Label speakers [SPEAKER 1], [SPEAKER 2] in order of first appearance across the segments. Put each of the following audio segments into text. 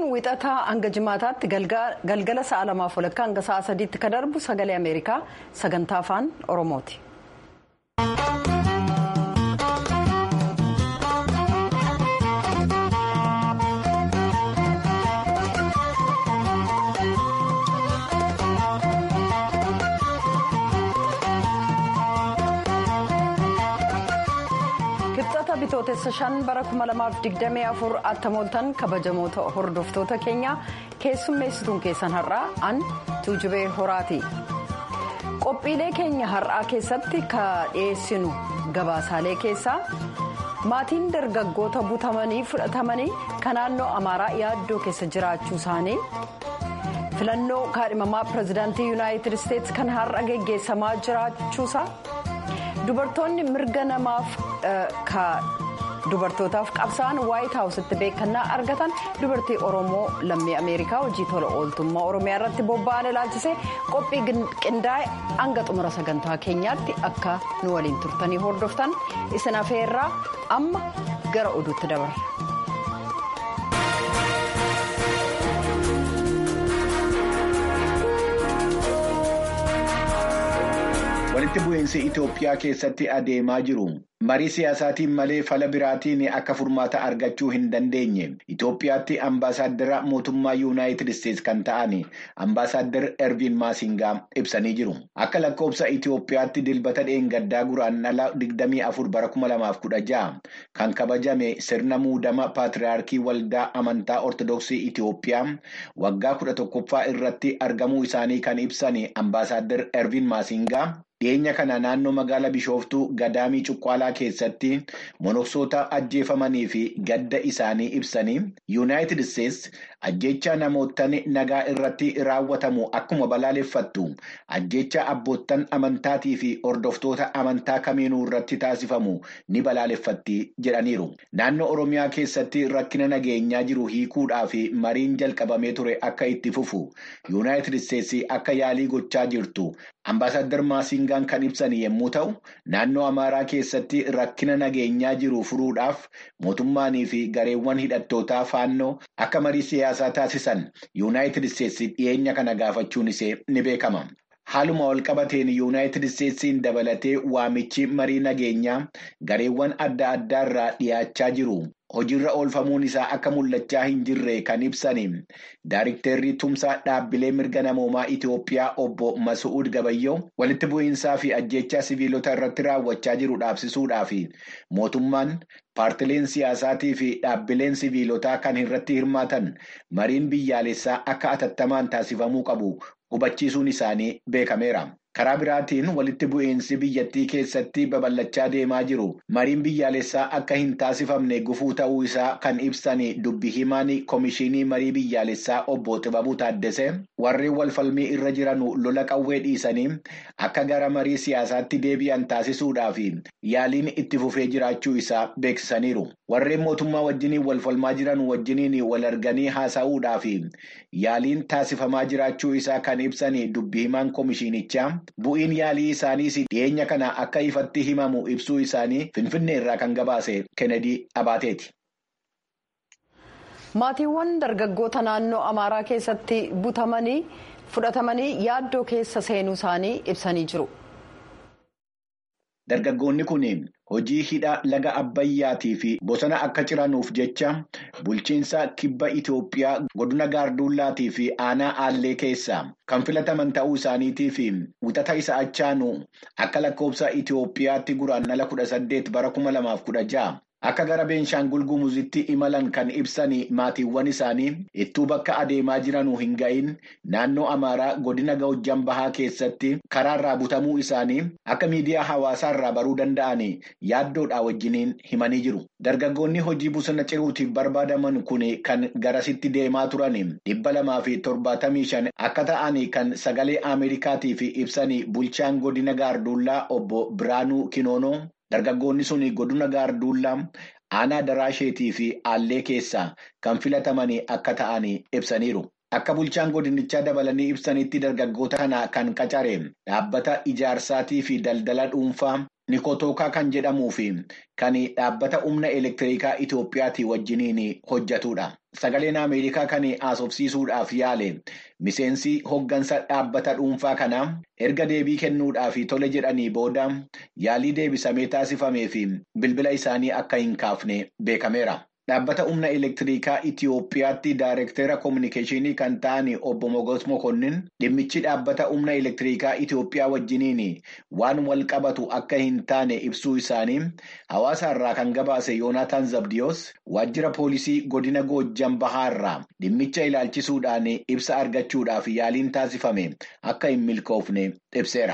[SPEAKER 1] wixataa hanga jimaataatti galgala sa'a lamaaf walakkaa hanga sa'a sadiitti kan darbu sagalee ameerikaa sagantaa afaan oromooti. kibxata bitootessa shan bara 2024 attamooltan kabajamoota hordoftoota keenya keessummeessituun keessan har'aa an tuujubee horaati qophiilee keenya har'aa keessatti ka dhiyeessinu gabaasaalee keessaa maatiin dargaggoota butamanii fudhatamanii kan naannoo amaaraa yaaddoo keessa jiraachuu isaanii filannoo kaadhimamaa pirezidaantii yuunaayitid isteetsi kan har'a geggeessamaa jiraachuusaa. dubartoonni mirga namaaf dubartootaaf qabsa'an waayit haawusitti beekannaa argatan dubartii oromoo lammii ameerikaa hojii tola ooltummaa oromiyaa irratti bobba'an ilaalchisee qophii qindaa'e hanga xumura sagantaa keenyaatti akka nu waliin turtanii hordoftan isin afeerraa amma gara oduutti dabarra.
[SPEAKER 2] walitti bu'iinsi Itoophiyaa keessatti adeemaa jiru marii siyaasaatiin malee fala biraatiin akka furmaata argachuu hin dandeenye Itoophiyaatti ambaasaaddara mootummaa yuunaayitid isteetsi kan ta'an ambaasaaddar erviin maasingaa ibsanii jiru akka lakkoofsa Itoophiyaatti dilbata dheengaddaa guraandhala 24 bara 2016 kan kabajame sirna muudama paatiriyaarkii waldaa amantaa ortodoksii Itoophiyaa waggaa 11ffaa irratti argamuu isaanii kan ibsan ambaasaaddar erviin maasingaa. dhiyeenya kana naannoo magaalaa bishooftuu gadaamii cuqqaalaa keessatti monoksoota ajjeefamanii fi gadda isaanii ibsanii yuunaayitid isteetsi ajjeechaa namoottan nagaa irratti raawwatamu akkuma balaaleffattu ajjeechaa abboottan amantaatii fi hordoftoota amantaa kamiinuu irratti taasifamu ni balaaleffatti jedhaniiru naannoo oromiyaa keessatti rakkina nageenyaa jiru hiikuudhaa fi mariin jalqabamee ture akka itti fufu yuunaayitid isteetsi akka yaalii gochaa jirtu ambaasaddar maasingaan kan ibsan yommuu ta'u naannoo amaaraa keessatti rakkina nageenyaa jiru furuudhaaf mootummaanii fi gareewwan hidhattootaa faannoo akka marii siyaasaa taasisan yuunaayitid isteetsi dhiyeenya kana gaafachuun isee ni beekama. haaluma walqabateen yuunaayitid isteetsiin dabalatee waamichi marii nageenyaa gareewwan adda addaa irraa dhiyaachaa jiru. hojiirra oolfamuun isaa akka mul'achaa hin jirre kan ibsani daarikteerri tumsaa dhaabbilee mirga namoomaa Itoophiyaa obbo Masu'uud Gabayyoo walitti bu'iinsaa fi ajjeechaa siviilota irratti raawwachaa jiru dhaabsisuudhaaf mootummaan paartileen siyaasaatii fi dhaabbileen siviilotaa kan irratti hirmaatan mariin biyyaalessaa akka atattamaan taasifamuu qabu hubachiisuun isaanii beekameera. karaa biraatiin walitti bu'iinsi biyyattii keessatti babal'achaa deemaa jiru mariin biyyaalessaa akka hin taasifamne gufuu ta'uu isaa kan ibsan dubbi himaan koomishinii marii biyyaalessaa obbo Xibabuu Taaddese warreen walfalmii irra jiran lola qawwee dhiisanii akka gara marii siyaasaatti deebi'an taasisuudhaaf yaaliin itti fufee jiraachuu isaa beeksisaniiru warreen mootummaa wajjiniin walfalmaa jiran wajjiniin wal arganii haasa'uudhaaf yaaliin taasifamaa jiraachuu isaa kan ibsan dubbi himaan koomishinichaa. bu'iin yaalii isaaniis dhiyeenya kana akka ifatti himamu ibsuu isaanii finfinnee irraa kan gabaase kennedy abaateeti.
[SPEAKER 1] maatiiwwan dargaggoota naannoo amaaraa keessatti butamanii fudhatamanii yaaddoo keessa seenuu isaanii ibsanii jiru.
[SPEAKER 2] Dargaggoonni kun hojii hidha laga Abbayyaatii fi bosona akka ciranuuf jecha bulchiinsa kibba Itoophiyaa godina Gaarduullaatii fi aanaa Aallee keessaa kan filataman ta'uu isaaniitii fi wixata isa achaanu akka lakkoofsa Itoophiyaatti guraandhala kudha saddeet bara kuma lamaaf kudha ja'a. Akka gara Beenshaangul Gumuzitti imalan kan ibsan maatiiwwan isaanii ittuu bakka adeemaa jiranuu hin ga'iin naannoo Amaaraa godina Gawujjan Bahaa keessatti karaarraa butamuu isaanii akka miidiyaa hawaasaa irraa baruu danda'an yaaddoodhaa wajjiniin himanii jiru. Dargaggoonni hojii bosona ciruutiif barbaadaman kun kan garasitti deemaa turan dhibba lamaa fi torbaatamii shan akka ta'an kan sagalee Ameerikaatiif ibsan bulchaan godina Gaarduullaa obbo Biraanuu Kinoonoo. Dargaggoonni sun godina gaarduullaa aanaa daraasheetii fi aallee keessaa kan filataman akka ta'an ibsaniiru. Akka bulchaan godinichaa dabalanii ibsanitti dargaggoota kana kan qacare dhaabbata ijaarsaatii fi daldala dhuunfaa nikotookaa kan jedhamuu fi kan dhaabbata humna elektirikaa Itoophiyaatii wajjiniin hojjetudha. Sagaleen Ameerikaa kan haasofsiisuudhaaf yaale miseensi hoggansa dhaabbata dhuunfaa kanaa erga deebii kennuudhaaf tole jedhanii booda yaalii deebisamee taasifamee fi bilbila isaanii akka hin kaafne beekameera. Dhaabbata humna elektirikaa Itoophiyaatti Daayirektera Kominikeeshinii kan ta'an obbo Mogos Mokonnin dhimmichi dhaabbata humna elektirikaa Itoophiyaa wajjiniin waan wal qabatu akka hin taane ibsuu isaanii hawaasa irraa kan gabaase Yoonaataan Zabdiyoos waajjira poolisii godina Goojjan Bahaarraa dhimmicha ilaalchisuudhaan ibsa argachuudhaaf yaaliin taasifame akka hin milkoofne ibseera.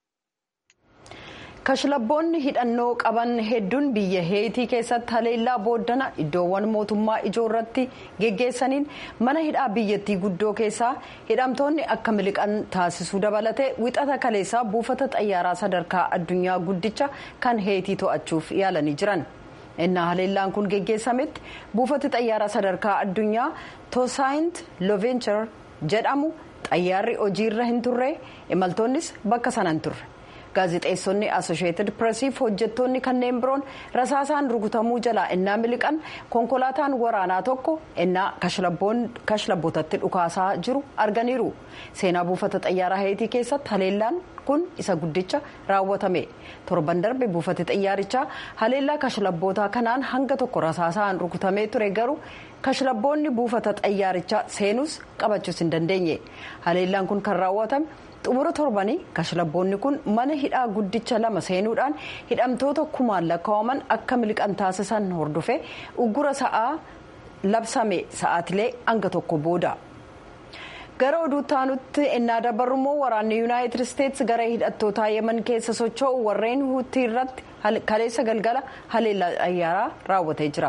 [SPEAKER 1] kashlabboonni hidhannoo qaban hedduun biyya heetii keessatti haleellaa booddana iddoowwan mootummaa ijoo irratti geggeessaniin mana hidhaa biyyattii guddoo keessaa hidhamtoonni akka miliqan taasisuu dabalatee wixata kaleessaa buufata xayyaaraa sadarkaa addunyaa guddicha kan heetii to'achuuf yaalanii jiran. innaa haleellaan kun geggeessametti buufati xayyaaraa sadarkaa addunyaa toosaayint loovenchar jedhamu xayyaarri hojiirra hin turre imaltoonnis bakka sana hin turre. gaazixeessonni asosheetid pireesiif hojjettoonni kanneen biroon rasaasaan rukutamuu jalaa innaa miliqan konkolaataan waraanaa tokko innaa kashlabbootatti dhukaasaa jiru arganiiru seenaa buufata xayyaaraa heetii keessatti haleellaan kun isa guddicha raawwatame torban darbe buufati xayyaarichaa haleellaa kashlabbootaa kanaan hanga tokko rasaasaan rukutamee ture garuu kashlabboonni buufata xayyaarichaa seenuus qabachuus hin dandeenye haleellaan kun kan raawwatame. xumura torbanii kashlabboonni kun mana hidhaa guddicha lama seenuudhaan hidhamtoota kumaan lakkaa'aman akka miliqan taasisan hordofe uggura sa'aa labsame sa'aatilee hanga tokko booda. gara oduutti aanutti innaa dabarummoo waraanni yuunaayitid isteetsi gara hidhattootaa yeman keessa socho'u warreen huutii irratti kaleessa galgala haleellaa xayyaaraa raawwatee jira.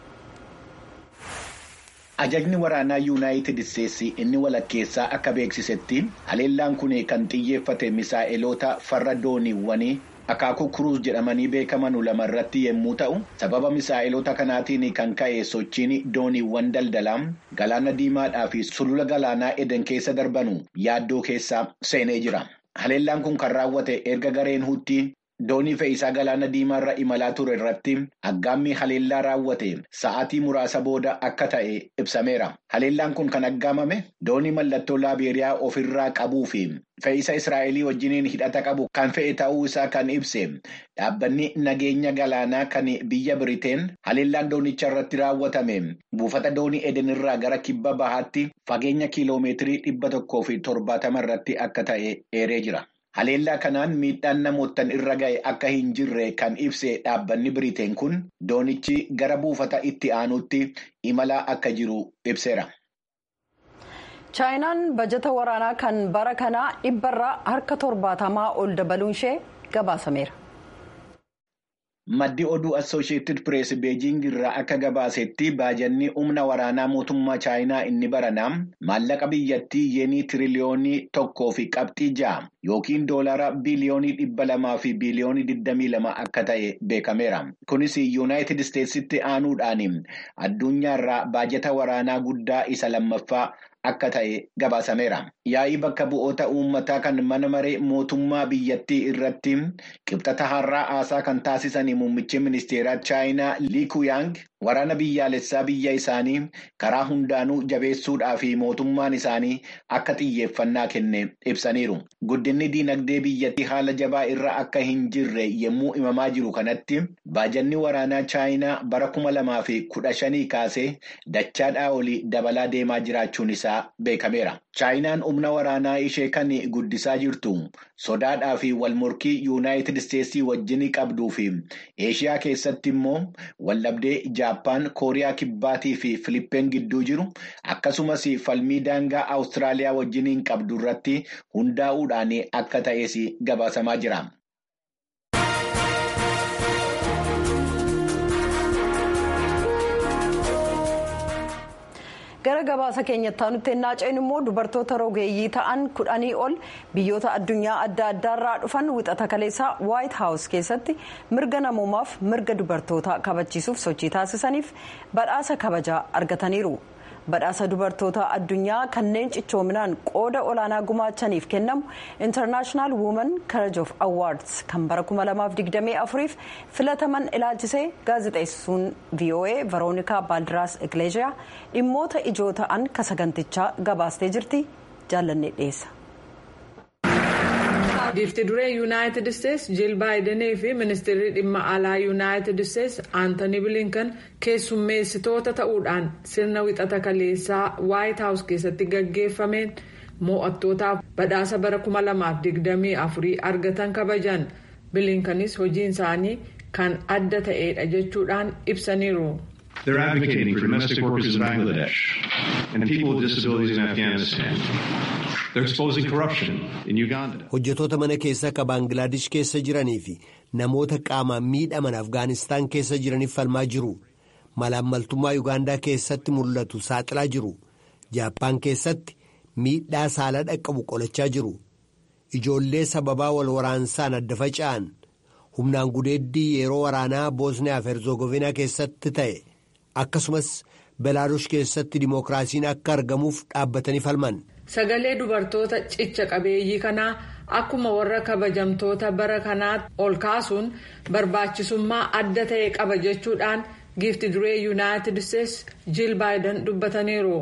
[SPEAKER 2] Ajajni waraanaa yuunaayitid isteetsi inni walakkeessaa akka beeksisetti haleellaan kun kan xiyyeeffate misaa'eloota farra dooniiwwanii akaakuu kuruus jedhamanii beekaman lama irratti yommuu ta'u sababa misaa'eloota kanaatiin kan ka'e sochiin dooniiwwan daldalaa galaana diimaadhaa fi sulula galaanaa eden keessa darbanu yaaddoo keessa seenee jira. Haleellaan kun kan raawwate erga gareen huutii. doonii fe'iisaa galaana diimaarra imalaa ture irratti aggaammii haleellaa raawwate sa'aatii muraasa booda akka ta'e ibsameera. Haleellaan kun kan aggaamame doonii mallattoo laabeeriyaa ofirraa qabuu fi fe'iisa Israa'elii wajjiniin hidhata qabu kan fe'e ta'uu isaa kan ibse dhaabbanni nageenya galaanaa kan biyya Biriteen haleellaan doonicha irratti raawwatame buufata doonii edenirraa gara kibba bahaatti fageenya kiiloomeetirii dhibba tokkoo fi torbaatama irratti akka ta'e eeree jira. Haleellaa kanaan miidhaan namootaan irra ga'e akka hin jirre kan ibse dhaabbanni Biriteen kun doonichi gara buufata itti aanutti imalaa akka jiru ibseera.
[SPEAKER 1] chaayinaan bajata waraanaa kan bara kanaa dhibbarraa harka torbaatamaa ol dabaluun ishee gabaasameera.
[SPEAKER 2] Maddi oduu Assooshiyetid Pirees Beejiing irraa akka gabaasetti baajanni humna waraanaa mootummaa Chaayinaa inni baranaa maallaqa biyyattii yeenii tiriliyoonii tokkoo fi qabxii ja'a yookiin doolaara biliyoonii dhibba lamaa fi biliyoonii digdamii lama akka ta'e beekameera. Kunis Yuunaayitid Isteetsitti aanuudhaan addunyaarraa baajata waraanaa guddaa isa lammaffaa akka ta'e gabaasameera. Yaa'ii bakka bu'oota uummataa kan mana maree mootummaa biyyattii irratti qibxata har'aa haasaa kan taasisan muummichi ministeeraa chaayinaa Lii Kuyaang waraana biyyaalessaa biyya isaanii karaa hundaanuu jabeessuudhaa fi mootummaan isaanii akka xiyyeeffannaa kenne ibsaniiru. Guddinni diinagdee biyyattii haala jabaa irra akka hin jirre yommuu himamaa jiru kanatti baajanni waraanaa chaayinaa bara kuma lamaa fi kudha shanii kaasee dachaadhaa olii dabalaa deemaa jiraachuun isaa beekameera. Chaayinaan humna waraanaa ishee kan guddisaa jirtu sodaadhaa fi walmorkii yuunaayitid isteetsii wajjin qabduu fi eeshiyaa keessatti immoo waldhabdee jaappaan kooriyaa kibbaatii fi filippeen gidduu jiru akkasumas falmii daangaa awustiraaliyaa wajjiniin qabdu irratti hundaa'uudhaan akka ta'es gabaasamaa jira.
[SPEAKER 1] gara gabaasa keenyatti aanutti ennaa ceenu immoo dubartoota rogeeyyii ta'an kudhanii ol biyyoota addunyaa adda addaarraa dhufan wixata kaleessaa waayit haawus keessatti mirga namoomaaf mirga dubartootaa kabachiisuuf sochii taasisaniif badhaasa kabajaa argataniiru badhaasa dubartoota addunyaa kanneen cichoominaan qooda olaanaa gumaachaniif kennamu intarnaashinaal wuuman karaj of awaads kan bara 2024f filataman ilaalchisee gaazexeessuun voa veroonikaa baaldiraas igleeshiyaa dhimmoota ijoo ta'an ka sagantichaa gabaastee jirti jaallanne dhiyeessa.
[SPEAKER 3] giifti duree yuunaayitid isteetsi jiil baayidenii fi ministeerri dhimma alaa yuunaayitid isteetsi aantanii bilinkan keessummeessitoota ta'uudhaan sirna wixata kaleessaa waayit haawus keessatti gaggeeffameen mo'attootaaf badhaasa bara 2024 argatan kabajan bilinkanis hojiin isaanii kan adda ta'edha jechuudhaan ibsaniiru.
[SPEAKER 4] They're advocating for domestic workers in Bangladesh and people with disabilities in Afghanistan. They're exposing corruption in Uganda.
[SPEAKER 5] Hojjetoota mana keessaa ka Baangilaadesh keessa jiranii fi namoota qaamaan miidhaman Afgaanistaan keessa jiraniif falmaa jiru. Malaammaltummaa Ugaandaa keessatti mul'atu saaxilaa jiru. Jaappaan keessatti miidhaa saalaa dhaqqabu qolachaa jiru. Ijoollee sababaa wal waraansaan adda faca'an humnaan gudeeddii yeroo waraanaa Boosniyaa fi Herzogovinaa keessatti ta'e. akkasumas belaarush keessatti dimookiraasiin akka argamuuf dhaabbatanii falman.
[SPEAKER 3] sagalee dubartoota cicha qabeeyyii kanaa akkuma warra kabajamtoota bara kanaa ol kaasuun barbaachisummaa adda ta'e qaba jechuudhaan giifti duree yuunaayitid isteetsi jiil baayiden dubbataniiru.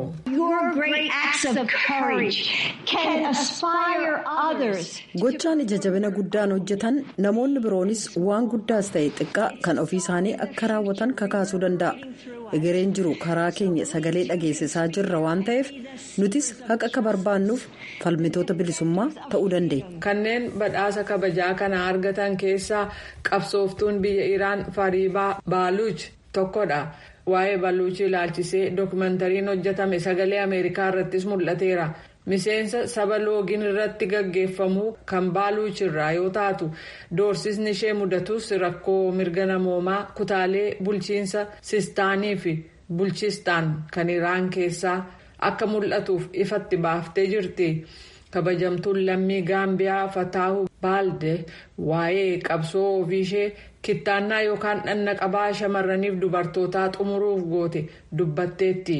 [SPEAKER 1] gochaan ija jabina guddaan hojjetan namoonni biroonis waan guddaas ta'e xiqqaa kan ofii isaanii akka raawwatan kakaasuu danda'a egereen jiru karaa keenya sagalee dhageessisaa jirra waan ta'eef nutis haqa akka barbaannuuf falmitoota bilisummaa ta'uu dandeenya.
[SPEAKER 3] kanneen badhaasa kabajaa kana argatan keessaa qabsooftuun biyya iraan fariibaa baaluuch tokkodha. waa'ee baluuchii ilaalchisee dookumentariin hojjetame sagalee ameerikaa irrattis mul'ateera miseensa saba loogiin irratti gaggeeffamuu kan baaluuchirraa yoo taatu doorsisni ishee mudatus rakkoo mirga namoomaa kutaalee bulchiinsa sistaanii fi bulchistaan kan iraan keessaa akka mul'atuuf ifatti baaftee jirti. kabajamtuun lammii gaambiyaa fataahu baalde waa'ee qabsoo ofiishee kittaannaa yookaan dhanna qabaa shamarraniif dubartootaa xumuruuf goote dubbatteetti.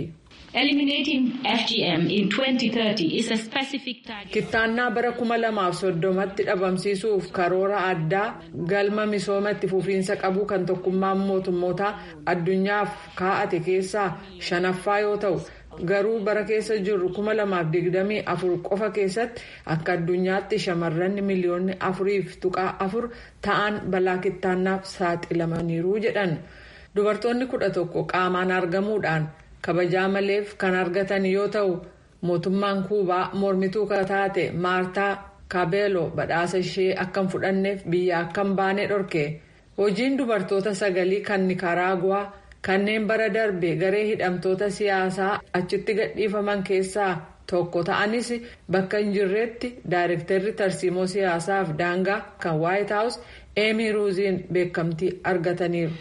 [SPEAKER 3] kittaannaa bara kuma lamaaf soddomatti dhabamsiisuuf karoora addaa galma misooma itti fufiinsa qabu kan tokkummaan mootummootaa addunyaaf kaa'ate keessaa shanaffaa yoo ta'u. garuu bara keessa jirru kuma lamaaf digdamii afur qofa keessatti akka addunyaatti shamarran miliyoonni afuriif tuqaa afur ta'an balaa kittaannaaf saaxilamaniiru jedhan dubartoonni kudha tokko qaamaan argamuudhaan kabajaa maleef kan argatan yoo ta'u mootummaan kuubaa mormituu kan taate maartaa kaabeeloo badhaasa ishee akka hin fudhanneef biyya akka hin baane dhorke hojiin dubartoota sagalii kan nikaraaguwaa. kanneen bara darbe garee hidhamtoota siyaasaa achitti gadhiifaman keessaa tokko ta'anis bakka hin jirretti daayirektarri tarsiimoo siyaasaaf daangaa kan waayit haawus eemii ruuziin beekamtii argataniiru.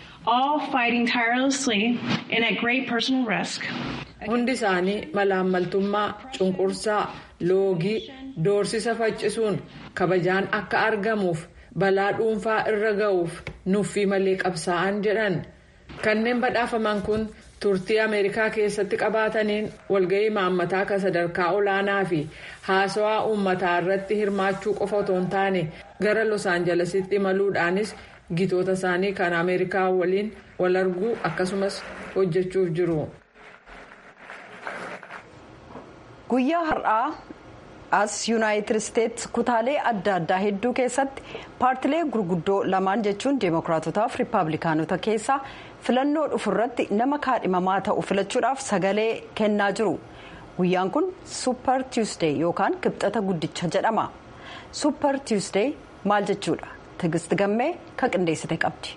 [SPEAKER 3] hundi isaanii malaammaltummaa cunqursaa loogii doorsisa faccisuun kabajaan akka argamuuf balaa dhuunfaa irra ga'uuf nuffii malee qabsaa'an jedhan. kanneen badhaafaman kun turtii ameerikaa keessatti qabaataniin walga'ii maammataa kan sadarkaa olaanaa fi haasawaa uummataa irratti hirmaachuu qofa otoo hin taane gara los aanjalesitti imaluudhaanis gitoota isaanii kan ameerikaa waliin wal arguu akkasumas hojjechuuf jiru.
[SPEAKER 1] guyyaa har'aa as yuunaayitid isteetsi kutaalee adda addaa hedduu keessatti paartilee gurguddoo lamaan jechuun deemokiraatotaaf riippaabilikaanota keessaa filannoo dhufurratti nama kaadhimamaa ta'u filachuudhaaf sagalee kennaa jiru guyyaan kun suupper tiwusdee yookaan kibxata guddicha jedhama suupper tiwusdee maal jechuudha tigist gammee ka qindeessite qabdi.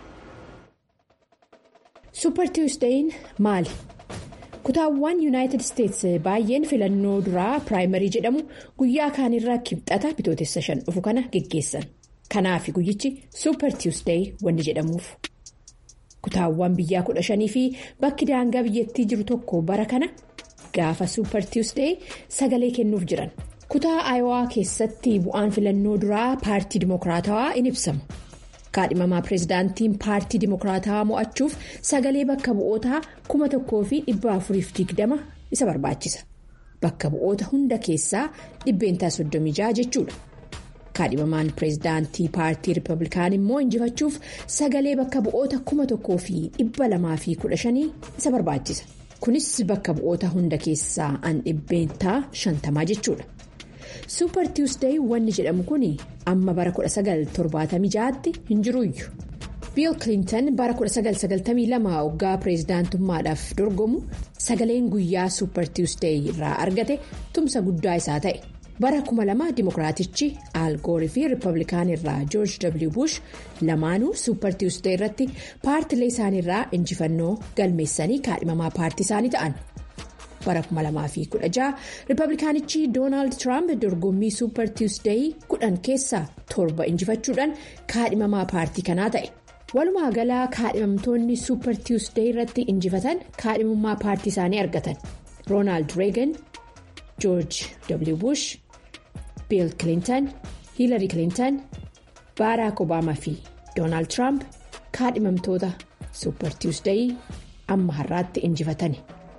[SPEAKER 6] suupper tiwusdeeyin maali? kutaawwan yuunaayitid isteetsi baay'een filannoo duraa piraayimarii jedhamu guyyaa kaanirraa kibxata bitootessa shan dhufu kana geggeessan kanaaf guyyichi suupper tiwusdeey wanni jedhamuuf kutaawwan biyyaa kudha shanii fi bakki daangaa biyyattii jiru tokko bara kana gaafa suupper tiwusdeey sagalee kennuuf jiran kutaa aayowaa keessatti bu'aan filannoo duraa paartii dimookiraatawaa in ibsama kaadhimamaa pireezidaantiin paartii dimokiraataa mo'achuuf sagalee bakka bu'ootaa kuma tokkoo fi dhibba afuriif digdama isa barbaachisa bakka bu'oota hunda keessaa dhibbeentaa soddomii ja'a jechuudha. kaadhimamaan pireezidaantii paartii riippablikaanii immoo injifachuuf sagalee bakka bu'oota kuma tokkoo fi dhibba lamaa fi kudha shanii isa barbaachisa kunis bakka bu'oota hunda keessaa an dhibbeentaa shantamaa jechuudha suupar tiwusdeey wanni jedhamu kun amma bara 1976tti hin jiruuyyu biil kilintan bara 1992 waggaa pireezidaantummaadhaaf dorgomu sagaleen guyyaa suupar tiwusdeey irraa argate tumsa guddaa isaa ta'e. bara 2000 dimokiraatichi aalgoorii fi riippablikaanii irraa joorj w bush lamaanuu suupar tiwusdee irratti paartilee isaaniirraa injifannoo galmeessanii kaadhimamaa paartii isaanii ta'an bara 2016 riippablikaanichi doonaald tiraamp dorgommii suupar tiwusdee kudhan keessaa torba injifachuudhaan kaadhimamaa paartii kanaa ta'e walumaa galaa kaadhimamtoonni suupar tiwusdee irratti injifatan kaadhimummaa paartii isaanii argatan roonaald reegan joorj w bush. biil kilintan hiilari kilintan baaraak obaamaa fi doonaald tiraamp kaadhimamtoota suupar tiwusdee amma har'aatti injifatani.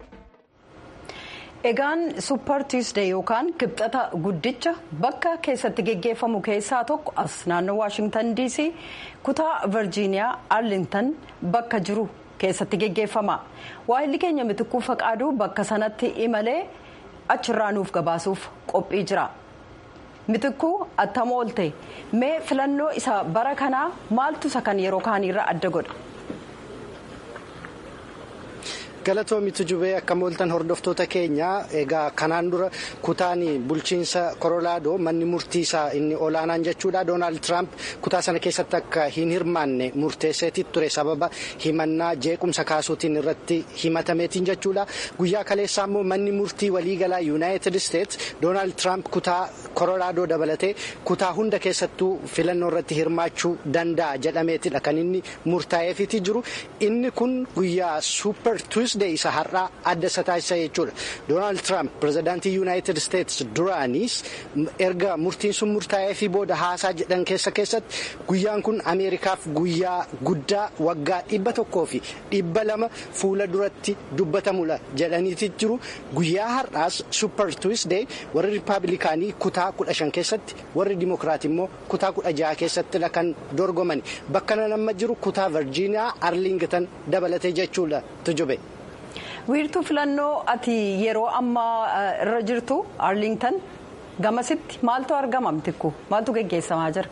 [SPEAKER 1] egaan suupar tiwusdee yookaan kibxata guddicha bakka keessatti geggeeffamu keessaa tokko as naannoo waashingtan dc kutaa virjiiniyaa arlingtan bakka jiru keessatti geggeeffama waahilli keenya mitikuu faqaaduu bakka sanatti imalee achirraa nuuf gabaasuuf qophii jira. mitikuu attam oolte mee filannoo isa bara kanaa maaltu isa kan yeroo kaaniirra adda godha.
[SPEAKER 7] galatoomitu jubee akka mooltan hordoftoota keenya egaa kanaan dura kutaan bulchiinsa koloraadoo manni murtii isaa inni olaanaan jechuudha doonaald tiraamp kutaa sana keessatti akka hin hirmaanne murteesseetii ture sababa himannaa jeequmsa kaasuutiin irratti himatameetiin jechuudha guyyaa kaleessaa immoo manni murtii waliigalaa yuunaayitid isteets doonaald tiraamp kutaa koloraadoo dabalatee kutaa hunda keessattuu filannoo irratti hirmaachuu danda'a jedhameetidha kan inni murtaa'eefiitii jiru inni kun guyyaa suupper tuusdee isa har'aa adda isa taasisa jechuudha doonaald tiraamp pirezidaantii yuunaayitid isteets duraaniis erga murtiin sun murtaa'ee fi booda haasaa jedhan keessa keessatti guyyaan kun ameerikaaf guyyaa guddaa waggaa dhibba tokkoo fi dhibba lama fuula duratti dubbatamudha jedhaniiti jiru guyyaa har'aas suupper tuusdee warri riippaabilikaanii kutaa kudha shan keessatti warri dimokiraat immoo kutaa kudha jaha keessattidha kan dorgomani bakka nama jiru kutaa virjiiniyaa arlingtan dabalatee jechuudha tujube.
[SPEAKER 1] wiirtuu filannoo ati yeroo ammaa irra jirtu arlingtan gamasitti maaltu argama mitikku maaltu geggeessamaa jira.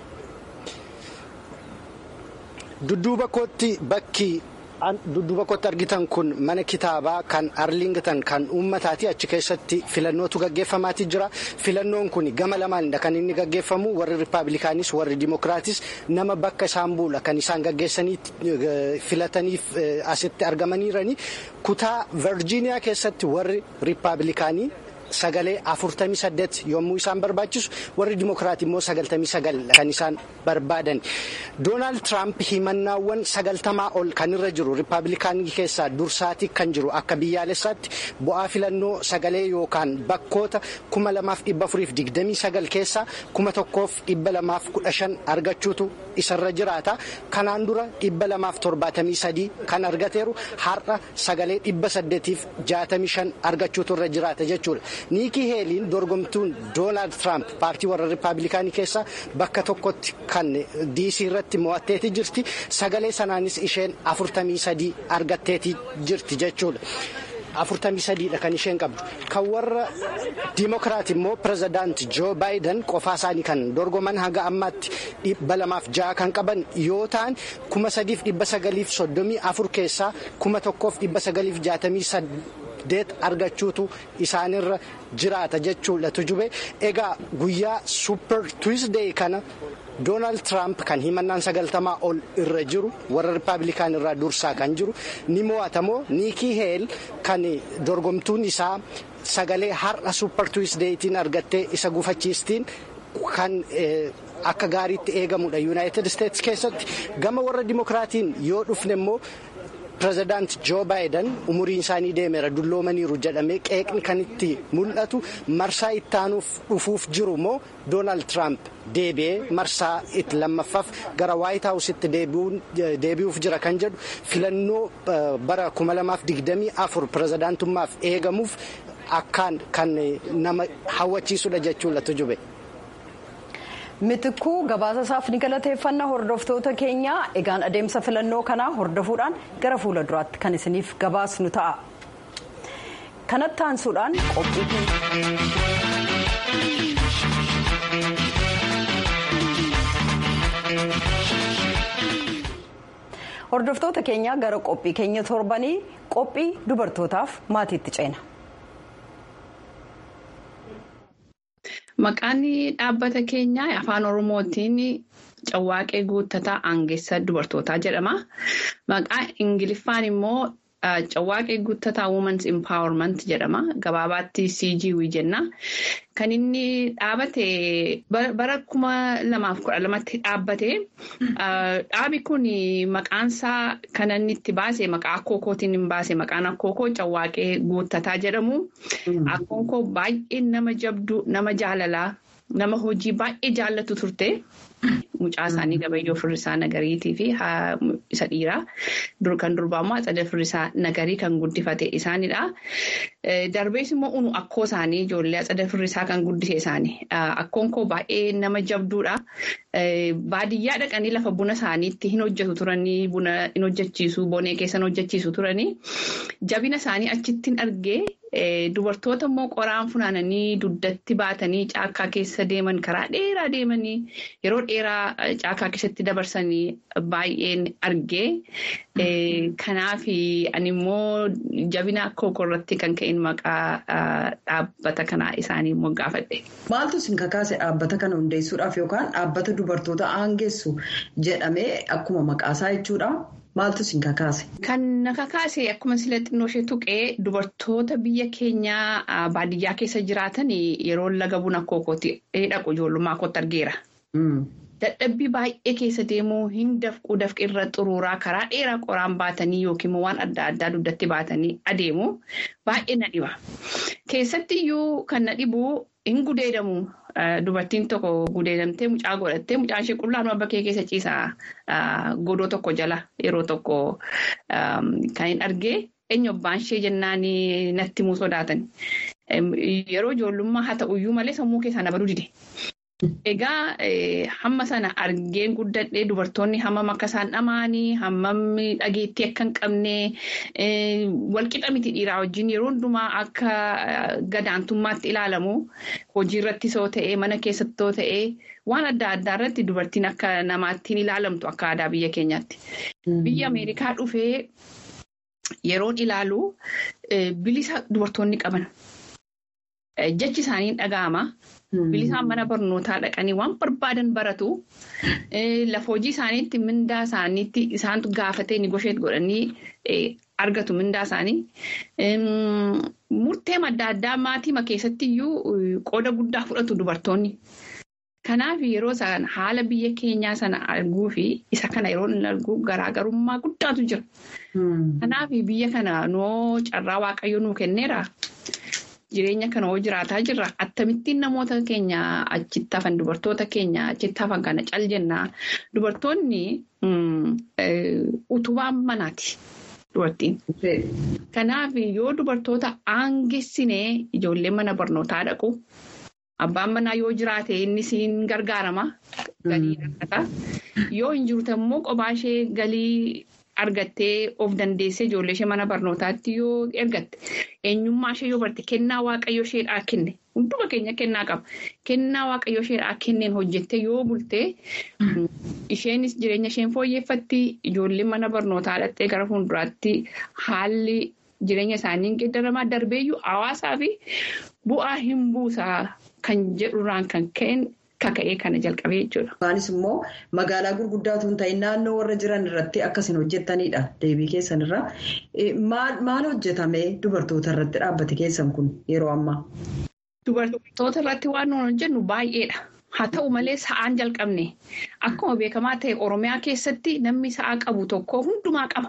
[SPEAKER 7] dudduuba kootti bakki. dudduuba kootti argitan kun mana kitaabaa kan arlingtan kan uummataati achi keessatti filannootu gaggeeffamaatii jira filannoon kun gama lamaanidha kan inni gaggeeffamu warri riippaabilikaanis warri dimokiraatis nama bakka isaan buula kan isaan gaggeessanii filataniif asitti argamaniirani kutaa virjiiniyaa keessatti warri riippaabilikaanii. sagalee afurtamii saddeet yommuu isaan barbaachisu warri dimokiraatii immoo sagaltamii sagal kan isaan barbaadan doonaald tiraamp himannaawwan sagaltamaa ol kan irra jiru riippaabilikaanii keessaa dursaatii kan jiru akka biyyaalessaatti bu'aa filannoo sagalee yookaan bakkoota kuma lamaaf dhibba afuriif digdamii sagal keessaa kuma tokkoof dhibba lamaaf kudha shan argachuutu isarra jiraata kanaan dura dhibba lamaaf torbaatamii sadii kan argateeru har'a sagalee dhibba saddeetiif jaatamii shan argachuutu irra jiraata jechuudha. niikii heeliin dorgomtuun doonaald tiraamp paartii warra riippaabilikaanii keessaa bakka tokkotti kan diisii irratti mo'atteeti jirti sagalee sanaanis isheen afurtamii sadii argatteeti jirti jechuudha. afurtamii sadiidha kan isheen qabdu kan warra diimokiraat immoo pirezidaanti joo baayiden qofaa isaanii kan dorgoman hanga ammaatti dhibba lamaaf ja'a kan qaban yoo ta'an kuma sadiif dhibba sagaliif soddomii afur keessaa kuma tokkoof dhibba sagaliif jaatamii saddeet argachuutu isaanirra jiraata jechuudha tujube egaa guyyaa suupper tuwisdee kana. doonaald tiraamp kan himannaan sagaltamaa ol irra jiru warra riippaabilikaan irraa dursaa kan jiru ni mo'atamoo niikii heel kan dorgomtuun isaa sagalee har'a suupper tuwisdeetiin argattee isa gufachiistiin kan akka gaariitti eegamudha yuunaayitid isteetsi keessatti gama warra dimokiraatiin yoo dhufne immoo pirezidaant joo baayiden umuriin isaanii deemeera dulloomaniiru jedhamee qeeqni kan itti mul'atu marsaa ittaanuuf dhufuuf jiru moo doonaald tiraamp deebi'ee marsaa itti lammaffaaf gara waayit haawusitti deebi'uuf jira kan jedhu filannoo bara 2024 pirezidaantummaaf eegamuuf akkaan kan nama hawwachiisudha jechuudha tujube.
[SPEAKER 1] mitikuu gabaasa isaaf ni galateeffanna hordoftoota keenya egaan adeemsa filannoo kanaa hordofuudhaan gara fuula duraatti kan isiniif gabaasnu ta'a kanatti aansuudhaan qophii hordoftoota keenya gara qophii keenya torbanii qophii dubartootaaf maatiitti ceena.
[SPEAKER 8] Maqaan dhaabbata keenyaa afaan Oromootiin Cawwaaqee Guuttataa Aangeessa Dubartootaa jedhama. Maqaan Ingiliffaan immoo Cawwaaqee Guuttataa Women's Empowerment jedhama. Gabaabaatti CGW jenna. Kan inni dhaabate bara kuma lamaaf kudha lamatti dhaabbate. Dhaabi kun maqaansaa kan inni itti baase maqaa akkookootiin hin baase maqaan akkookoo Cawwaaqee Guuttataa jedhamu. Akkoon koo baay'ee nama jabdu nama jaalalaa nama hojii baay'ee jaallatu turte. Mucaa isaanii gabayyoo firrisaa nagariitii fi isa dhiiraa kan durbaa immoo atsada firrisaa nagarii kan guddifate isaanidha. Darbees immoo unu akkoo isaanii ijoollee atsada firrisaa kan guddise isaanii. Akkoon koo baay'ee nama jabduudha. Baadiyyaa dhaqanii lafa buna isaaniitti hin hojjetu turanii buna hin hojjechiisu bonee keessa hin hojjechiisu turanii jabina isaanii achittiin argee dubartoota immoo qoraan funaananii duddatti baatanii caakkaa keessa deeman karaa dheeraa deemanii yeroo dheeraa caakkaa keessatti dabarsanii baay'een argee kanaaf ani immoo jabina akkookoo irratti kan ka'in maqaa dhaabbata kanaa isaanii immoo gaafadhe.
[SPEAKER 1] Maaltu isin kakaase dhaabbata kana hundeessuudhaaf yookaan dhaabbata dubartoota aangeessu jedhamee akkuma maqaasaa jechuudha. Maaltu isin kakaase?
[SPEAKER 8] Kan na kakaase akkuma sila xinnoo ishee tuqee dubartoota biyya keenyaa baadiyyaa keessa jiraatan yeroo laga buna akkookootti dhaqu ijoollummaa kootti argeera. Dadhabbii baay'ee keessa deemuu hin dafquu dafqi irra xuruuraa karaa dheeraa qoraan baatanii yookiin waan adda addaa duddatti baatanii adeemu baay'ee na dhiba. Keessatti iyyuu kan na dhibu hin gudeedamu. Dubartiin tokko gudeedamtee mucaa godhattee mucaan ishee qullaanuma bakkee keessa ciisaa godoo tokko jala yeroo tokko kan hin argee eenyu abbaan ishee jennaan natti himuu sodaatan. Yeroo ijoollummaa haa ta'uyyuu malee sammuu keessaa na baduu dide. Egaa hamma sana argeen guddadhee dubartoonni hammam akka isaan dhamaanii hammam dhageettii akka hin qabne walqixa miti dhiiraa wajjin yeroo hundumaa akka gadaantummaatti ilaalamu hojii irrattis yoo ta'e mana keessatti yoo ta'e waan adda addaa irratti dubartiin akka namaattiin ilaalamtu akka aadaa biyya keenyaatti. Biyya Ameerikaa dhufee yeroon ilaalu bilisa dubartoonni qaban. Jechi isaanii dhaga'ama. Bilisaan mana barnootaa dhaqanii waan barbaadan baratu. Lafa hojii isaaniitti mindaa isaaniitti isaantu gaafatee ni gosheet godhanii argatu mindaa isaanii. Murtee adda addaa maatii keessatti iyyuu qooda guddaa fudhatu dubartoonni. Kanaaf yeroo isaan haala biyya keenyaa sana arguu fi isa kana yeroo inni argu garaagarummaa guddaatu jira. Kanaaf biyya kana noo carraa waaqayyo nuu kenneera. Jireenya kana hoo jiraataa jirra. Akkamittiin namoota keenya achitti hafan dubartoota keenya achitti hafan kana cal jennaa. Dubartoonni utubaan manaati. Dubartiin. Kanaaf yoo dubartoota aangessinee ijoolleen mana barnootaa dhaqu. Abbaan manaa yoo jiraate innis hin gargaarama. Galii argata. Yoo hin jirtu immoo kophaa ishee galii argattee of dandeessee ijoollee ishee mana barnootaatti yoo ergatte eenyummaa ishee yoo barte kennaa waaqayyo isheedhaa kenne hunduma keenya kennaa qaba. Kennaa waaqayyo isheedhaa kenneen hojjettee yoo bulte isheenis jireenya isheen fooyyeffatti ijoolleen mana barnootaa dhattee gara fuulduraatti haalli jireenya isaanii hin geeddaramaa darbeeyyuu hawaasaa fi bu'aa hin buusaa kan jedhurraan kan ka'een. Kaka'ee kana jalqabee jechuudha.
[SPEAKER 1] Isaanis immoo magaalaa gurguddaatu hin ta'in naannoo warra jiran irratti akkasin hojjetanidha. Deebii keessan irraa. Maal hojjetamee dubartoota irratti dhaabbate keessan kun yeroo ammaa?
[SPEAKER 8] Dubartoota irratti waan nuyi hojjennu baay'eedha. Haa ta'u malee sa'aan jalqabne akkuma beekamaa ta'e Oromiyaa keessatti namni sa'aa qabu tokko hundumaa qaba.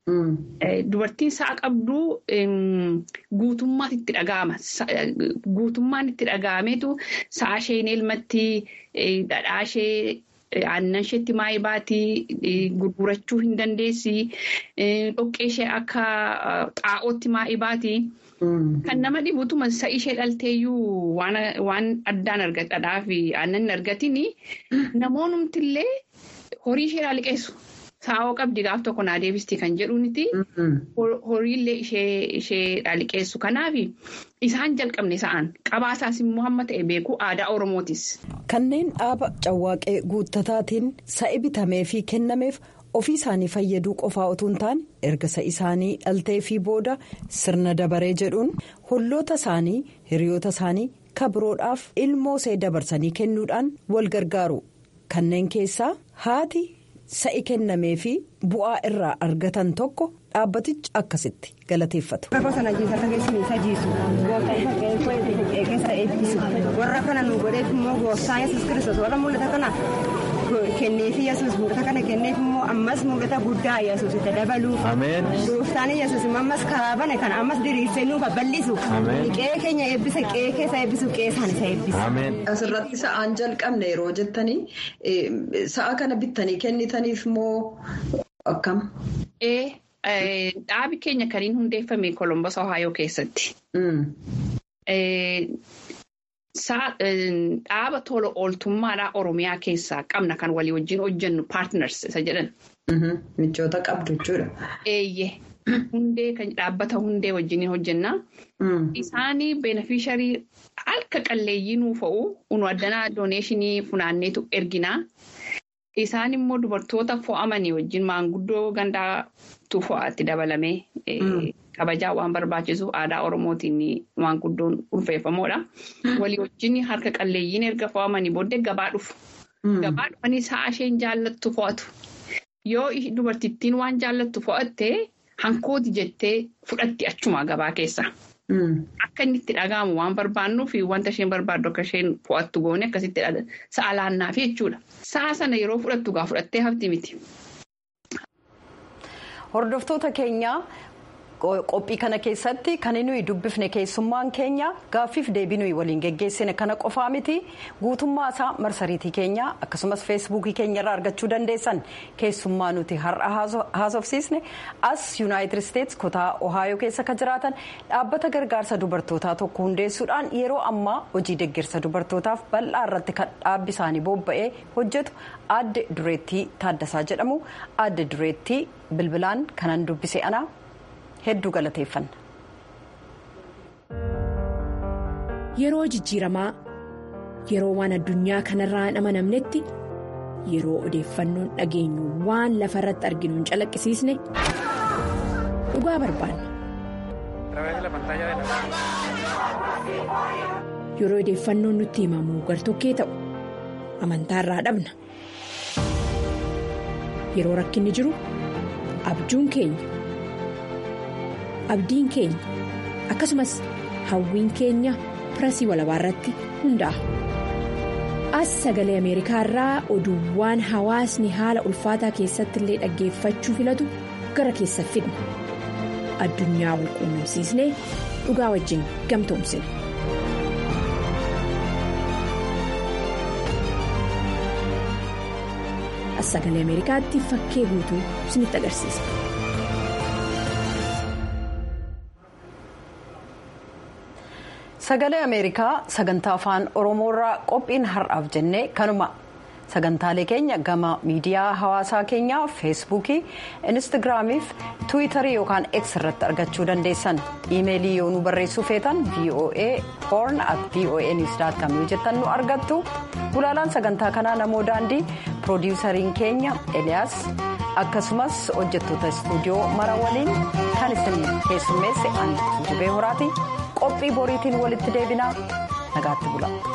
[SPEAKER 8] Dubartiin sa'a qabdu guutummaatti itti dhaga'ama. Guutummaan itti dhaga'ameetu sa'a isheen elmatti dhadhaa ishee aannan isheetti maayii baatii gurgurachuu hin dandeessi. Dhoqqee ishee akka xaa'ootti maayii baatii. Kan nama dhibutuma sa'i ishee dhalteeyyuu waan addaan argatadhaa fi aannan argatiin namoonnumti illee horii ishee liqeessu. Saawwa qabdi gaaf tokko naa deebistii kan jedhuuniti horiillee ishee liqeessu. Kanaaf isaan jalqabne sa'an qabaasaas immoo hamma ta'e beeku aadaa Oromootis.
[SPEAKER 1] Kanneen dhaaba cawwaaqee guuttataatiin sa'i bitamee fi kennameef ofii isaanii fayyaduu qofaa utuu hin taane erga sa'i isaanii dhaltee fi booda sirna dabaree jedhuun holloota isaanii hiriyoota isaanii kabiroodhaaf ilmoo see dabarsanii kennuudhaan wal gargaaru. Kanneen keessaa haati. sa'i kennamee fi bu'aa irraa argatan tokko dhaabbatichi akkasitti galateeffatu.
[SPEAKER 9] warra kana nu godheef immoo gooftaan yesus kiristoos warra mul'ata kana kenneef yesus mul'ata kana kenneef immoo ammas mul'ata guddaa yesus itti dabaluuf gooftaan yesus ammas karaa bane kana ammas diriirsee nuuf bal'isu qe'ee keenya eebbisa qe'ee keessa eebbisu qe'ee isaan isa eebbisa.
[SPEAKER 1] Asirratti sa'aan jalqabne yeroo jettanii sa'a kana bittanii kennitaniif moo akkam?
[SPEAKER 8] Dhaabi keenya kan inni hundeeffame Kolombos Ohaayoo keessatti. Dhaaba tola ooltummaadhaa Oromiyaa keessaa qabna kan walii wajjin hojjennu paartners isa jedhan.
[SPEAKER 1] Michoota qabdu jechuudha.
[SPEAKER 8] Eeyyee. Hundee kan dhaabbata hundee wajjin hojjenna. Isaanii beenafisharii harka qalleeyyii nuuf ta'u unu addanaa dooneeshinii funaanneetu erginaa. Isaan immoo dubartoota fo'amanii wajjin maanguddoo gandaatu fo'aatti dabalamee kabajaa waan barbaachisuuf aadaa Oromootiin maanguddoon ulfeeffamoodha. Walii wajjin harka qalleeyyiin erga fo'amanii booddee gabaa dhufu. Gabaa dhufanii sa'a isheen jaallattu fo'atu. Yoo dubartittiin waan jaallattu fo'attee hankooti jettee fudhatti achuma gabaa keessa. Akka inni itti dhaga'amu waan barbaannuuf wanta isheen barbaaddu akka isheen fo'attu goone akkasitti sa'a laannaafi jechuudha. Sa'a sana yeroo fudhattu gaa fudhattee hafti miti.
[SPEAKER 1] Hordoftoota keenyaa qophii kana keessatti kan nuyi dubbifne keessummaan keenya gaaffiif deebii nuyi waliin geggeessine kana qofaa miti guutummaa isaa marsariitii keenya akkasumas feesbuukii keenya irraa argachuu dandeessan keessummaa nuti har'a haasofsiisne as yuunaayitid isteetsi kutaa ohaayoo keessa kan jiraatan dhaabbata gargaarsa dubartootaa tokko hundeessuudhaan yeroo ammaa hojii deeggarsa dubartootaaf bal'aa irratti kan dhaabbi isaanii bobba'ee hojjetu aadde dureettii taaddasaa jedhamu aadde dureettii bilbilaan kanan dubbise ana. hedduu galateeffanna.
[SPEAKER 6] Yeroo jijjiiramaa yeroo waan addunyaa kanarraa hin amanamnetti yeroo odeeffannoon dhageenyu waan lafa irratti arginu hin calaqqisiisne dhugaa barbaanna. Yeroo odeeffannoon nutti himamu gartokkee ta'u amantaarraa dhabna. Yeroo rakkinni jiru abjuun keenya. abdiin keenya akkasumas hawwiin keenya pirasii walabaa irratti hundaa'a. as sagalee ameerikaa irraa oduuwwan hawaasni haala ulfaataa keessatti illee dhaggeeffachuu filatu gara keessa fidna addunyaa wal quunnamsiisnee dhugaa wajjin gamtoomsina. as sagalee ameerikaatti fakkee guutuu isinitti agarsiisa.
[SPEAKER 1] sagalee ameerikaa sagantaa afaan oromoorraa qophiin har'aaf jennee kanuma sagantaalee keenya gama miidiyaa hawaasaa keenyaa feesbuukii instaagiraamii fi tiwiitarii yookaan x irratti argachuu dandeessan iimeelii yoo nu barreessuu feetan voa horn at voa news com yoo jettan nu argattu gulaalaan sagantaa kanaa namoo daandii piroodiwusariin keenya eliyaas akkasumas hojjettoota istuudiyoo mara waliin kan isin keessummeesse ani jibee horaati. qophii boriitiin walitti deebinaa nagaatti bula.